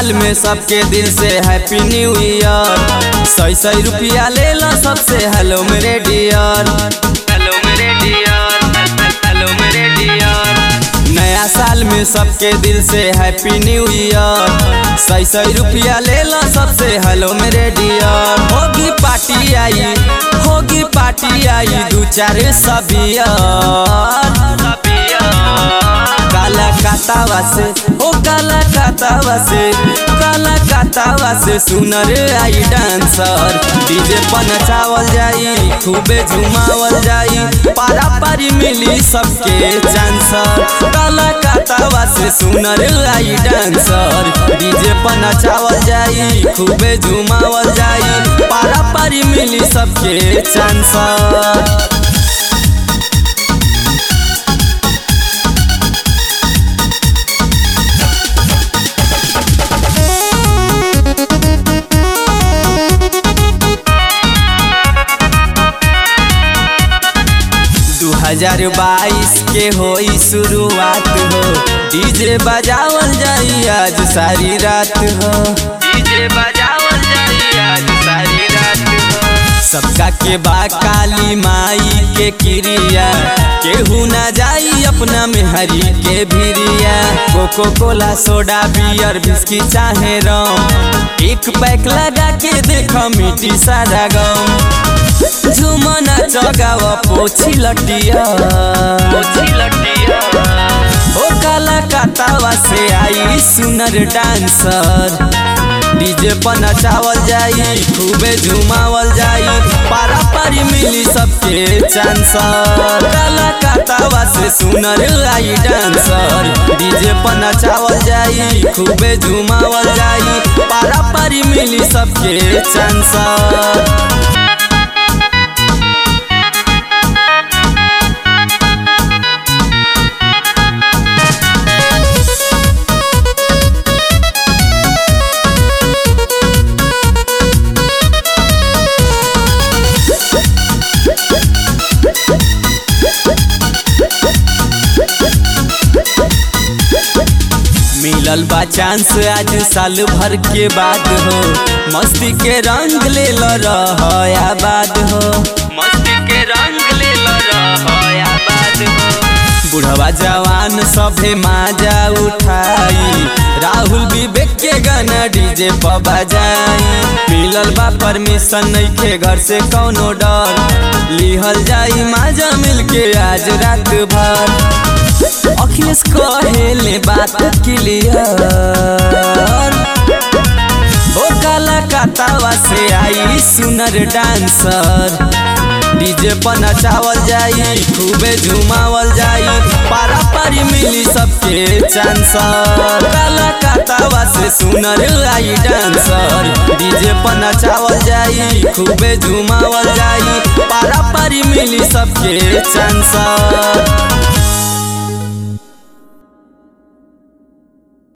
साल में सबके दिल से हैप्पी न्यू ईयर सही सही रुपया ले लो सबसे हेलो मेरे डियर हेलो मेरे डियर हेलो मेरे डियर नया साल में सबके दिल से हैप्पी न्यू ईयर सही सही रुपया ले लो सबसे हेलो मेरे डियर होगी पार्टी आई होगी पार्टी आई दू चार सबियर काला कातावा से ओ काला कातावा से काला कातावा से सुनर आई डांसर डीजे पर नचावल जाई खूबे झुमावल जाई पारा पारी मिली सबके चांसर काला कातावा से सुनर आई डांसर डीजे पर नचावल जाई खूबे झुमावल जाई पारा पारी मिली सबके चांसर दू हजार बाईस के होई शुरुआत हो डीजे बजावल जाई आज सारी रात हो डीजे बजावल जाई आज सारी रात हो सबका के बा काली माई के क्रिया केहू ना जाई अपना में हरी के भिरिया coca cola soda beer whisky चाहे रम एक पैक लगा के देखो मिट्टी सारा गम झुमना चगाव पोछी लटिया पोछी लटिया ओ काला कातावा से आई सुनर डांसर डीजे पर नचावल जाई खूबे झुमावल जाई पारा पारी मिली सबके चांसर काला कातावा से सुनर आई डांसर डीजे पर नचावल जाई खूबे झुमावल जाई पारा पारी मिली सबके चांसर मिलल बा चांस आज साल भर के बाद हो मस्ती के रंग ले लो आबाद हो मस्ती के रंग ले लो आबाद हो बुढ़वा जवान सभे माजा उठाई राहुल विवेक के गाना डीजे पर बजाई मिलल बा परमिशन नहीं के घर से कौनो डर लिहल जाई माजा मिल के आज रात भर अखिलेश कहेले बात क्लियर ओ काला कातावा से आई सुनर डांसर डीजे पर नचावल जाई खूबे झुमावल जाई पारा पारी मिली सबके चांसर काला कातावा से सुनर आई डांसर डीजे पर नचावल जाई खूबे झुमावल जाई पारा पारी मिली सबके चांसर